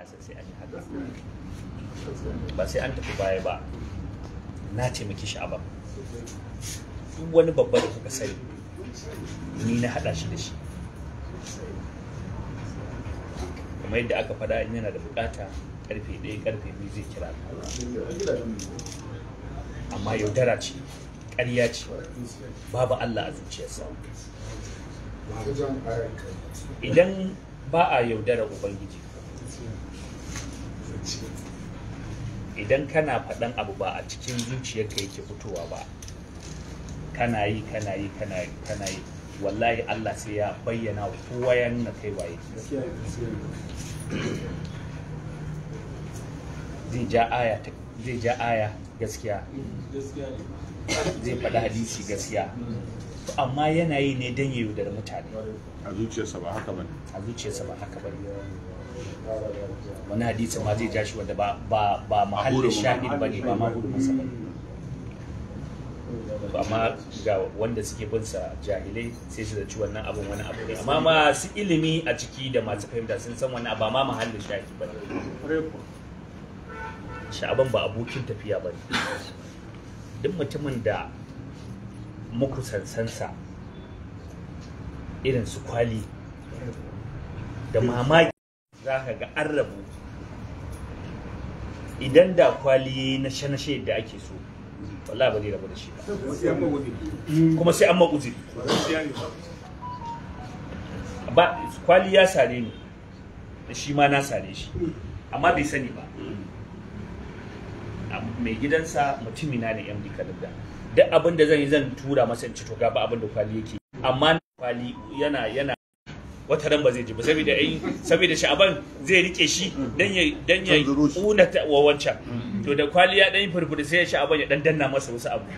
sai an yi haka ba sai an tafi baya ba na taimaki sha'aba duk wani babba da kuka sani ni na haɗa shi da shi kamar yadda aka faɗa in yana da bukata karfe ɗaya karfe biyu zai kira ka amma yaudara ce ƙarya ce babu Allah a zuciyarsa idan ba a yaudara ubangiji idan kana faɗan abu ba a cikin zuciyarka yake fitowa ba kana yi kana yi kana yi kana yi wallahi Allah sai ya bayyana wa kowa ya nuna kai waye zai ja aya zai ja aya gaskiya zai faɗi hadisi gaskiya amma yana yi ne don ya yaudar mutane a zuciyarsa ba haka bane a zuciyarsa ba haka bane wani hadisi ma zai ja shi wanda ba ba ba mahallin shahid bane ba ma hudu masa bane amma ga wanda suke bin sa jahilai sai su zaci wannan abun wani abu ne amma masu ilimi a ciki da masu fahimta sun san wani abu ma mahallin shahid bane sha'aban ba abokin tafiya bane duk mutumin da muku sansansa irin su kwali da mamaki za ka ga an rabu idan da kwali na shanashe da ake so wallahi ba zai rabu da shi ba kuma sai an maƙuzi ba kwali ya sare ni da shi ma na sare shi amma bai sani ba mai gidansa mutumina ne md kalibda duk abin da zan yi zan tura masa in ci to gaba abin da kwali yake amma kwali yana yana wata ran ba zai ji ba saboda ai saboda sha'aban zai rike shi dan ya dan ya kuna ta wa wancan to da kwali ya dan furfuri sai sha'aban ya dan danna masa wasu abu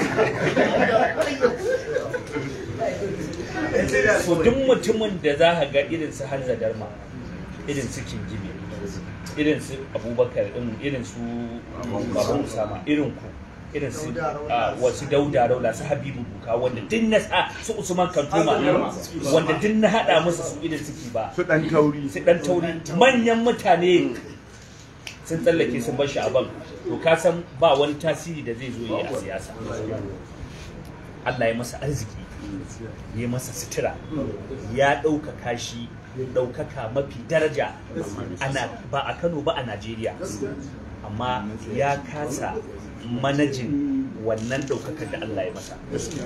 so duk mutumin da za ka ga irin su Hanza Darma irin su Kingibe irin su Abubakar irin su Babu Usama irin ku irin su wasu dauda raula su habibu buka wanda din na sa su usman kantoma wanda din na hada musu su irin suke ba su dan tauri su dan tauri manyan mutane sun tsallake sun bar sha'aban to ka san ba wani tasiri da zai zo yi a siyasa Allah ya masa arziki ya masa sutura ya ɗaukaka shi ɗaukaka mafi daraja ba a Kano ba a Najeriya amma ya kasa manajin wannan ɗaukakar da Allah ya masa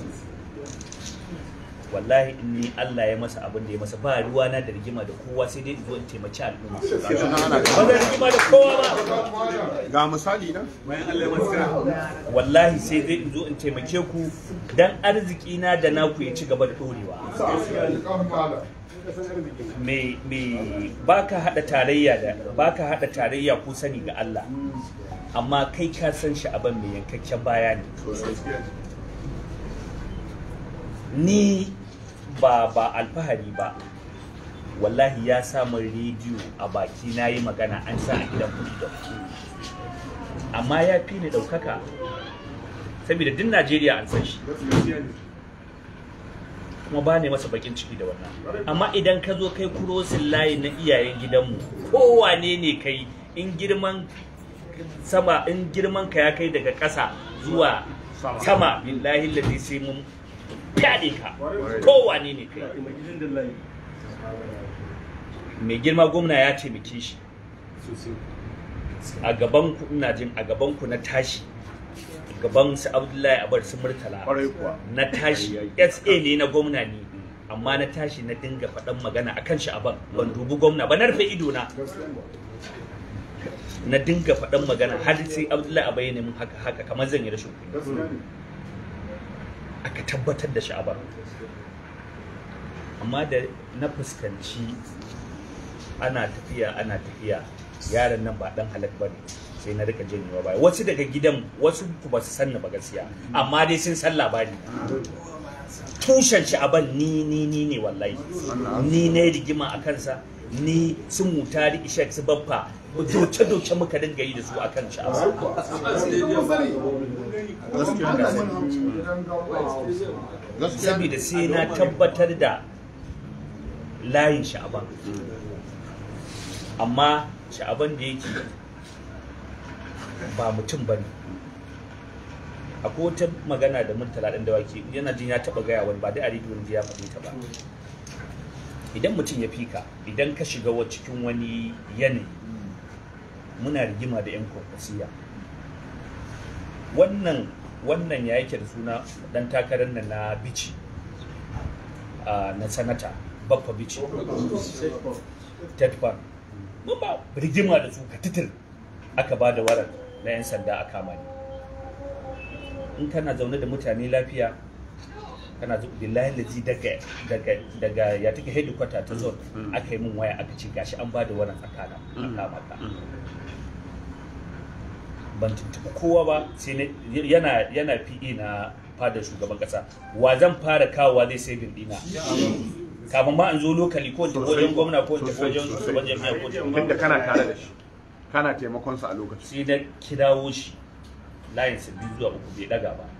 wallahi in ni Allah ya masa abin da ya masa ba ruwa na da rigima da kowa sai dai zo in taimaki al'umma ba da rigima da kowa ba ga misali nan wallahi sai dai in zo in taimake ku dan arziki na da naku ya ci gaba da dorewa me me baka hada tarayya da baka hada tarayya ku sani ga Allah amma kai ka san shi abin mai yankakken baya ne ni ba ba alfahari ba wallahi ya samu rediyo a baki na yi magana an sa a gidan freedom amma ya fi ni ɗaukaka saboda duk najeriya an san shi kuma ba ne masa bakin ciki da wannan amma idan ka zo kai kurosin layi na iyayen gidanmu kowane ne kai in girman sama in girman ka ya kai daga ƙasa zuwa sama billahi ladhi sai mun fyaɗe ka kowane ne kai mai girma gwamna ya taimake shi a gaban ku ina jin a gaban ku na tashi gaban su abdullahi abar su murtala na tashi sa ne na gwamna ne amma na tashi na dinga faɗan magana akan shi aban ban dubi gwamna ba na rufe ido na na dinga faɗan magana har sai abdullahi abai ne mun haka haka kamar zan yi rashin kuɗi aka tabbatar da sha'abar amma da na fuskanci ana tafiya ana tafiya yaron nan ba dan halak bane sai na rika janyewa baya wasu daga gidan wasu ku ba su sanna ba gaskiya amma dai sun san labari tushen sha'aban ni ni ni ne wallahi ni ne rigima a kansa ni sun mutari ishak su baffa doce-doce muka dinga yi da su a kan sha'awa saboda sai na tabbatar da layin sha'aban amma sha'aban da yake ba mutum ba ne akwai wata magana da murtala ɗan dawaki yana jin ya taɓa gaya wani ba dai a rediyon ya faɗi ta ba idan mutum ya fika idan ka shiga wa cikin wani yanayi muna rigima da 'yan kwankwasiya wannan wannan ya yake da suna dan takarar nan na bici na sanata baffa bici ted ban mun ba rigima da su ka titir aka ba da warar na 'yan sanda a kama ni in kana zaune da mutane lafiya kana zuwa billahi laji daga daga daga ya take headquarter ta zone aka yi min waya aka ce gashi an ba da warar tsakana a kama ka ban tuntuɓi kowa ba sai yana yana PE na fadar shugaban kasa wa zan fara kawowa zai sai dina kafin ma an zo lokali ko ta wajen gwamna ko ta wajen shugaban jami'a ko ta Inda kana tare da shi kana taimakon sa a lokacin sai na kirawo shi layin sa biyu zuwa uku bai daga ba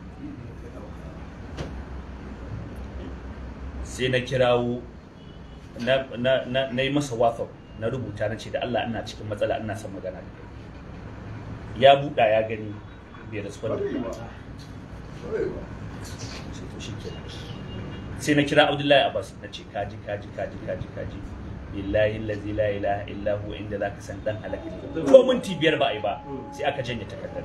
sai na kirawo na na na, na yi masa whatsapp na rubuta na ce da Allah ina cikin matsala ina son magana da kai ya buɗa ya gani bai respond sai na kira Abdullahi Abbas na ce kaji kaji kaji kaji kaji billahi allazi la ilaha illa huwa inda zaka san dan halaka ne ko minti biyar ba a yi ba sai aka janye takardar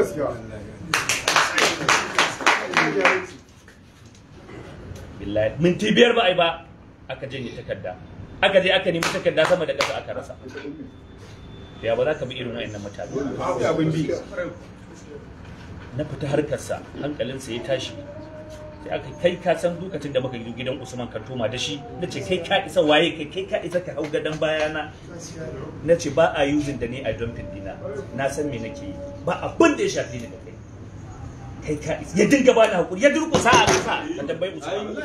billahi minti biyar ba a yi ba aka janye takarda aka je aka nemi takarda sama da ƙasa aka rasa ya ba za ka bi irin wa'annan mutane abin bi na fita harkarsa hankalinsa ya tashi sai aka kai ka san lokacin da muka yi gidan Usman Kantoma da shi na ce kai ka isa waye kai kai ka isa ka hau gadon bayana na ce ba a using da ni a dumping dina na san me nake yi ba abin da ya shafi ni da kai kai ka isa ya dinga ba ni hakuri ya durƙusa a ƙasa ka tambayi Usman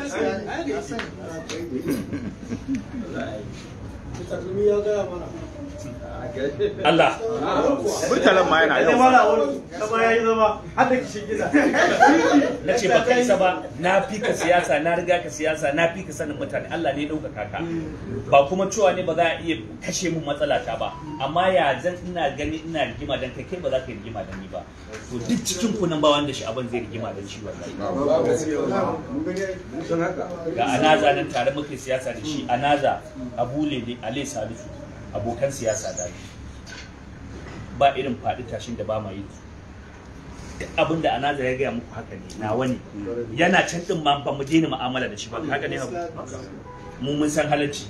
Allah murtalan ma yana yau na ce baka isa ba na fi ka siyasa na riga ka siyasa na fi ka sanin mutane Allah ne ya ɗaukaka ka ba kuma cewa ne ba za a iya kashe mun matsala ta ba amma ya zan ina gani ina rigima dan kai kai ba za ka yi rigima da ni ba to duk cikin ku nan ba wanda shi abin zai rigima dan shi wallahi ga anaza nan tare muke siyasa da shi anaza abu lele ale salisu abokan siyasa da ni ba irin faɗi tashin da ba ma yi duk abin da anaza ya gaya muku haka ne nawa ne yana can din ma ba mu daina mu'amala da shi ba haka ne hagu mu mun san halacci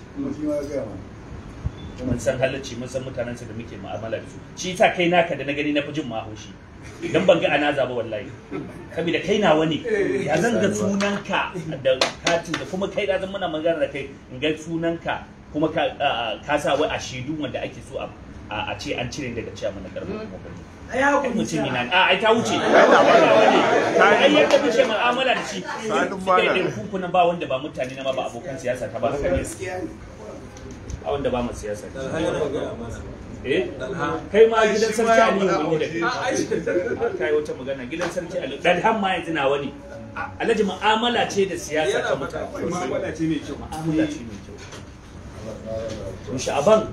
mun san halacci mun san mutanen da muke mu'amala da su shi yasa kai naka da na gani na fi jin mahaushi idan ban ga anaza ba wallahi saboda kai nawa ne ya zan ga sunanka da katin da kuma kai da zan muna magana da kai in ga sunanka kuma ka ka sa wai a shaidu wanda ake so a a ce an cire daga ciyaman na karfin kuma gwamnati ai mutum yana a ai ta wuce ai yadda muke mu'amala da shi suka yi ɗin kunkunan ba wanda ba mutane na ma ba abokan siyasa ta ba haka ne a wanda ba mu siyasa eh kai ma gidan sarki aliyu mun yi da kai kai wata magana gidan sarki aliyu dan har ma yanzu nawa ne alhaji mu'amala ce da siyasa ta mutane mu'amala ce mai kyau mu'amala ce mai kyau to sha'aban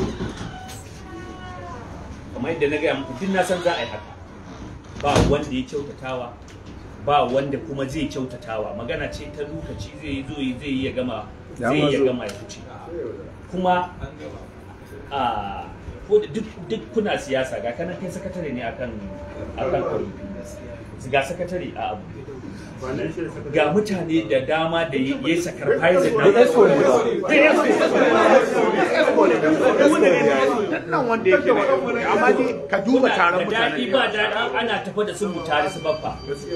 kamar yadda na gaya muku duk na san za a yi haka ba wanda ya kyautatawa ba wanda kuma zai kyautatawa magana ce ta lokaci zai yi zo zai yi ya gama zai yi ya gama ya fice kuma a ko da duk duk kuna siyasa ga kana kai sakatare ne akan akan kwamfi ga sakatare a abu ga mutane da dama da ya yi sacrifice na nan wanda yake da amma dai ka duba taron da daɗi mutane ba daɗi ana tafa da sun mutare su babba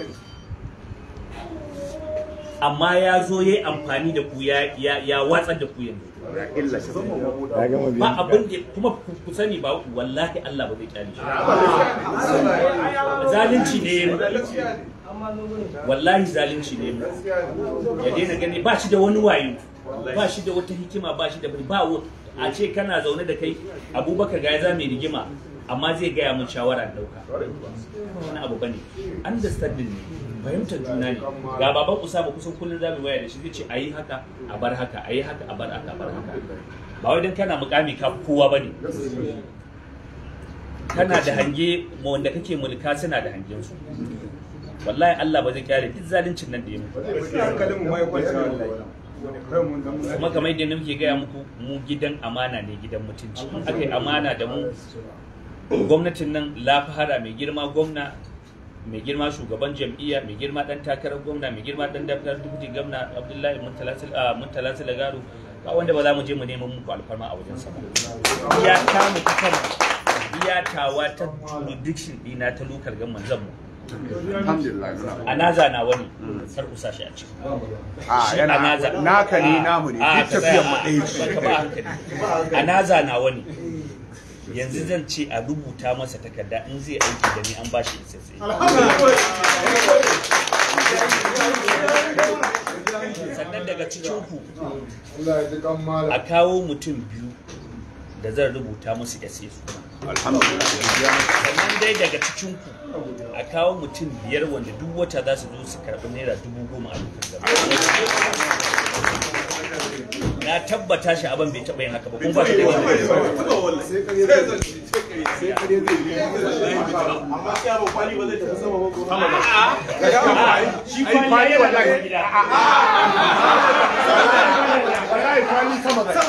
amma ya zo ya yi amfani da ku ya ya- ya watsar da ku yanzu illa shi ba abin da kuma ku ku sani ba wallahi Allah ba zai kyale shi zalunci ne ya yi. wallahi zalunci ne mu ya daina gani ba shi da wani wayo ba shi da wata hikima ba shi da ba wa- a ce kana zaune da kai abubakar ga ya za mai rigima amma zai gaya mun shawara da dauka ba wani abu bane understanding ne fahimtar juna ne ga baban usama kusan kullum za mu waya da shi zai ce ayi haka a bar haka ayi haka a bar haka a bar haka ba wai dan kana mukami ka fi kowa bane kana da hange ma wanda kake mulka suna da hangen su wallahi Allah ba zai kyale duk zaluncin nan da ya muku kuma kamar yadda muke gaya muku mu gidan amana ne gidan mutunci in aka yi amana da mu gwamnatin nan lafahara mai girma gwamna mai girma shugaban jam'iyya mai girma dan takarar gwamna mai girma dan daftar dubuti gwamna abdullahi muntala silagaru ba wanda ba za mu je mu neman muku alfarma a wajen sama iya ta mu kan iya tawa ta jurisdiction dina ta lokal gamman zan mu alhamdulillah muna a naza na wani kar ku sa shi a ciki a Shi yana a naza. naka ne A, namu ne a, duk ka tafiyan tsaya, mu ɗaya a, ce ka ba hankali. a naza na wani yanzu zan ce a rubuta masa takarda in zai aiki da ni an ba shi isassai sannan daga cikin ku a kawo mutum biyu da zan rubuta musu SS alhamdulillah sannan dai daga cikin ku a kawo mutum biyar wanda duk wata za su zo su karɓi naira dubu goma a lokacin gaba na tabbata shi abin bai taɓa yin haka ba kuma ba shi da wani shi kwali yana da gida wallahi kwali sama da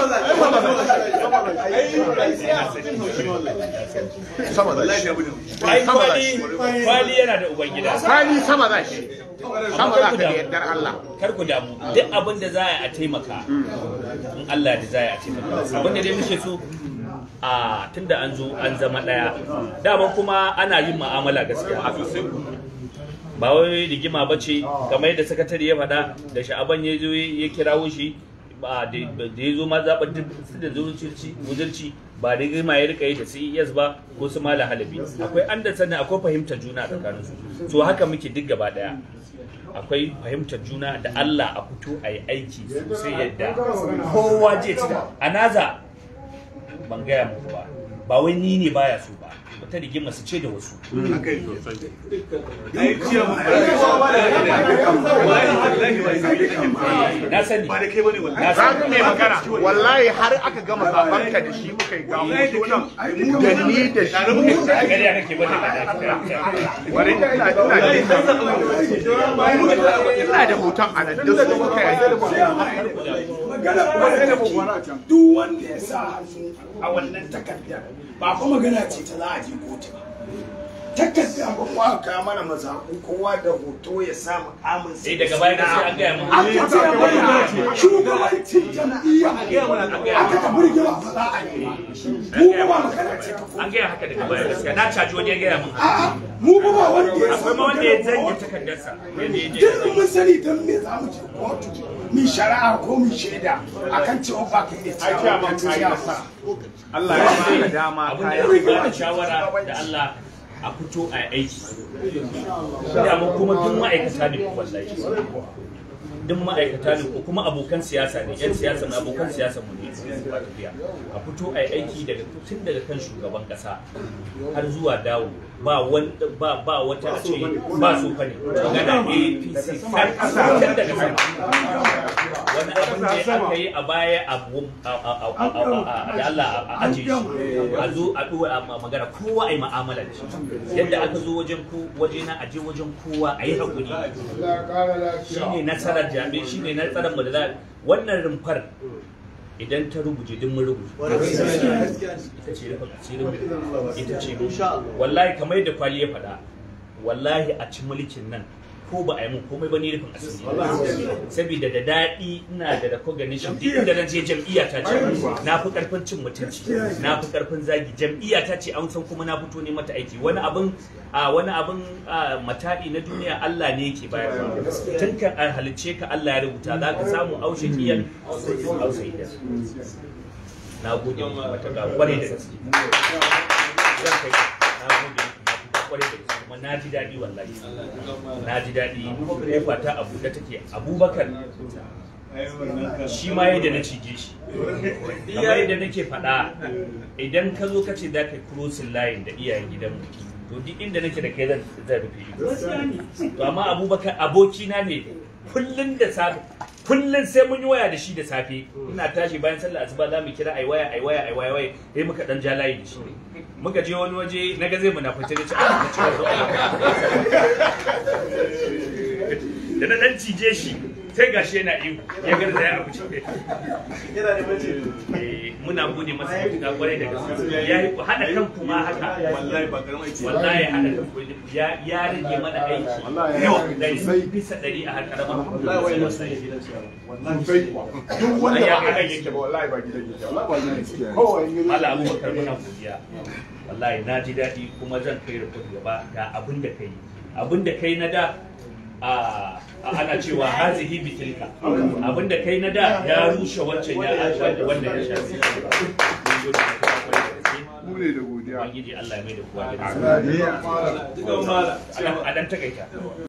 sama da shi ai sama da kwali shi kwali yana da ubangida kwali sama da shi sama da ka da yardar Allah kar ku damu duk abin da za a yi a taimaka in Allah da za a yi a taimaka abin da dai muke so a tunda an zo an zama daya dama kuma ana yin mu'amala gaskiya ba wai rigima ba ce kamar yadda sakatare ya faɗa da sha'aban ya zo ya kirawo shi ba da da ya zo ma zaɓar su da zurci wuzurci ba rigima ya rika yi da CES ba ko su mala halabi akwai an da sani akwai fahimtar juna tsakanin su so haka muke duk gaba daya akwai fahimtar juna da Allah a fito a yi aiki sosai yadda kowa je ci a naza ban gaya muku ba ba wai ni ne baya so ba wata rigima su ce da wasu na sani na za sani mu mai magana wallahi har aka gama zaben ka da shi muka yi gamu sunan da ni da shi ƙarya kake bane wani ina ina da ina da hoton a nan da su muka yi magana kuma da kake duk wanda ya sa hannu a wannan takardar ba fa magana ce ta za a je kotu ba takarda ba mu aka kawo mana mazaɓu kowa da hoto ya sa mukamin sai daga baya ka sai an gaya mun aka ce mana shugabancin jam'iyya aka ta burgewa ba za a yi ba mu ba ba magana ce ta kotu an gaya haka daga baya gaskiya na caji wani ya gaya mun a'a mu ba ba wanda ya akwai ma wanda ya zanye takardarsa yadda ya je duk mun sani don me za mu je kotu mi shari'a ko mi shaida akan cewa ba ka iya cewa ka ci Allah ya baka dama abin da kai ya ba da shawara da Allah a fito a yi aiki da mu kuma duk ma'aikata ne ku wallahi duk ma'aikata ne ko kuma abokan siyasa ne yan siyasa mu abokan siyasa mu ne ba tafiya a fito a yi aiki daga tun daga kan shugaban kasa har zuwa dawo ba wanda ba ba wata a ce ba su fane magana APC kan kasa tun daga sama wani abin da aka yi a baya abu da Allah a aje shi a zo a ɗuwa a magana kowa a yi ma'amala da shi yadda aka zo wajen ko waje na aje wajen kowa a yi haƙuri shine nasarar jami'ai shine nasarar mu da za wannan rumfar idan ta ruguje duk mun ruguje ita ce rufin asirin mu ita ce mu wallahi kamar yadda kwali ya faɗa wallahi a ci mulkin nan ko ba a yi mun komai ba ni rufin asiri saboda da daɗi ina da recognition duk inda na je jam'iyya ta ce na fi karfin cin mutunci na fi karfin zagi jam'iyya ta ce an san kuma na fito ne mata aiki wani abin a wani abin mata'i na duniya Allah ne yake bayarwa tun kan a halicce ka Allah ya rubuta za ka samu aushe kiyan aushe idan na gode muku matuƙa kwarai da gaske zan kai na gode muku kwarai da gaske kuma na ji daɗi wallahi na ji daɗi kofa ta abu da take abubakar shi ma yadda na cije shi kamar yadda nake faɗa idan ka zo ka ce za ka yi crossing line da iyayen gidanmu to duk inda nake da kai zan zan rufe ido to amma abubakar abokina ne kullun da safe kullum sai mun yi waya da shi da safe ina tashi bayan sallah asuba za mu kira ai waya ai waya ai waya waya sai muka dan ja layi da shi muka je wani waje na ga zai munafice ne ce a na ce zo da na dan cije shi sai gashi yana ihu ya garza ya abu Eh, muna gode masa mutuka kwarai da gaske ya yi hada kan kuma haka wallahi ba karamin aiki wallahi hada kan ku ya ya rage mana aiki yawa dari bisa dari a harkar ma sosai kuwa duk wanda ba a nan yake ba wallahi ba gidan yake wallahi ba gidan yake kowa in yi Mala Abubakar muna godiya wallahi na ji daɗi kuma zan kai report gaba ga abin da kai abin da kai na da a ana cewa hazihi bitilka abin da kai na da ya rushe wancan ya wanda wanda ya shafi Mun gode maka kwarai da gaske. mu ne da godiya Ubangiji Allah ya mai da kowa gidansa Amin. a dan takaita